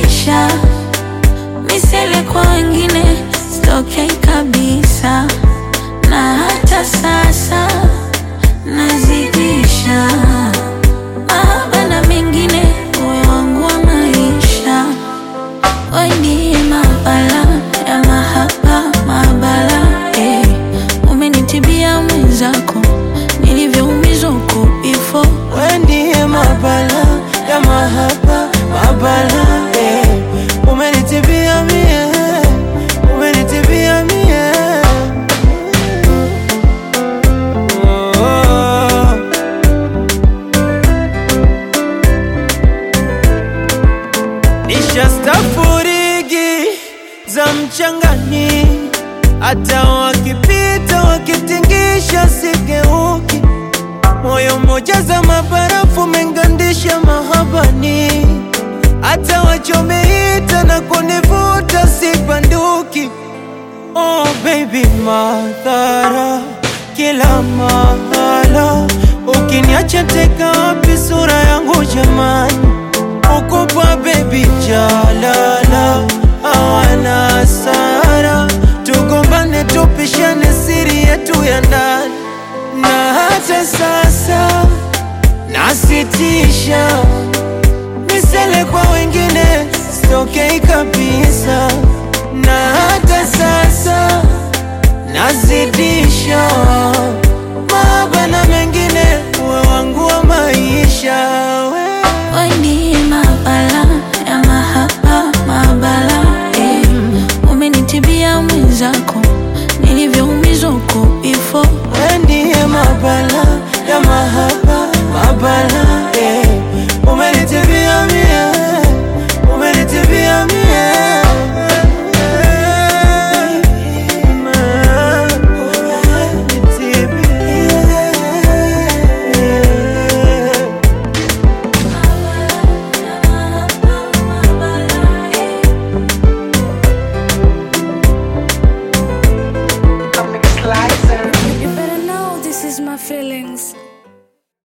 nazidisha misele kwa wengine sitokei kabisa, na hata sasa nazidisha mahaba na mengine, uwe wangu wa maisha, we ndiye mabala ya mahaba mabala, eh. Umenitibia mwenzako nilivyoumizwa huko before We ndiye mabala ya mahaba mabala eh. Umenitibia mie, umenitibia mie oh. Nishastafurigi za mchangani, hata wakipita wakitingisha sigeuki moyo mmoja za mabarafu mengandisha mahabani, hata wachomeita na kunivuta sibanduki. Oh baby, madhara kila mahala, ukiniacha teka wapi sura yangu jamani? Ukupa baby jalala, hawana hasara, tugombane tupishane siri yetu ya ndani na hata sasa nasitisha misele kwa wengine sitokei kabisa, na hata sasa nazidisha